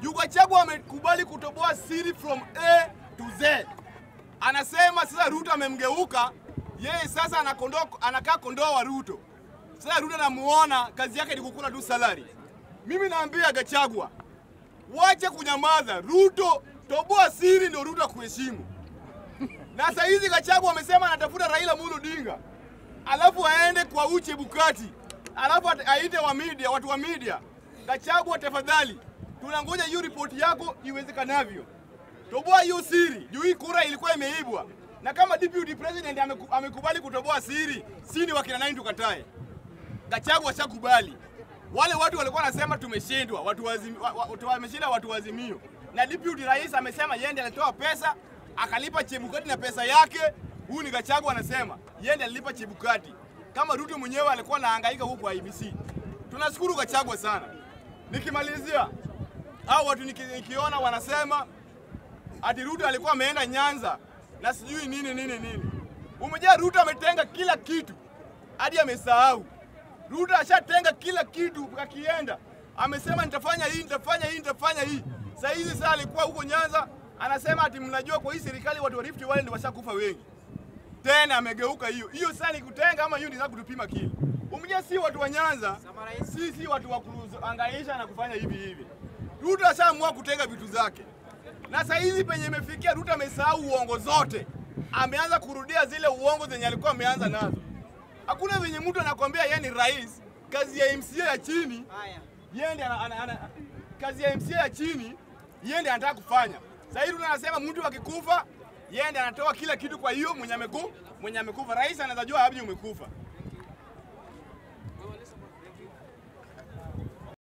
Gachagua amekubali kutoboa siri from A to Z. Anasema sasa Ruto amemgeuka yeye, sasa anakondoa, anakaa kondoo wa Ruto. Sasa Ruto anamuona kazi yake ni kukula tu salary. Mimi naambia Gachagua, wache kunyamaza. Ruto toboa siri, ndio Ruto akuheshimu. Na saa hizi Gachagua amesema anatafuta Raila Amolo Odinga, alafu aende kwa Uche Bukati, alafu ate- aite wa media, watu wa media. Gachagua, tafadhali, tunangoja hiyo ripoti yako iwezekanavyo. Toboa hiyo siri, juu hii kura ilikuwa imeibwa, na kama deputy president ameku, amekubali kutoboa siri, si ni wakina nani tukatae? Gachagua ashakubali. Wale watu walikuwa wanasema tumeshindwa, watu wazim, wa, wa, wameshinda watu wazimio, na deputy rais amesema yeye ndiye alitoa pesa akalipa Chebukati na pesa yake. Huyu ni Gachagua anasema yeye ndiye alilipa Chebukati, kama Ruto mwenyewe alikuwa anahangaika huko kwa IBC. Tunashukuru Gachagua sana. Nikimalizia, hao watu niki, nikiona wanasema ati Ruto alikuwa ameenda Nyanza na sijui nini nini nini. Umejaa Ruto ametenga kila kitu hadi amesahau. Ruto ashatenga kila kitu akienda, amesema nitafanya hii, nitafanya hii, nitafanya hii. Sasa hizi saa alikuwa huko Nyanza anasema ati mnajua kwa hii serikali watu wa Rift Valley ndio washakufa wengi. Tena amegeuka hiyo. Hiyo sasa ni kutenga ama hiyo ndio kutupima kile. Umejaa si watu wa Nyanza, si si watu wa kuangaisha na kufanya hivi hivi. Ruto ashaamua kutenga vitu zake. Na sasa hizi penye imefikia Ruto amesahau uongo zote. Ameanza kurudia zile uongo zenye alikuwa ameanza nazo. Hakuna venye mtu anakwambia yeye ni rais, kazi ya MCA ya chini yeye ndiye ana, ana, ana, kazi ya MCA ya chini yeye ndiye anataka kufanya. Sasa hivi Ruto anasema mtu akikufa yeye ndiye anatoa kila kitu kwa hiyo mwenye ameku mwenye amekufa. Rais anaweza jua hapi umekufa.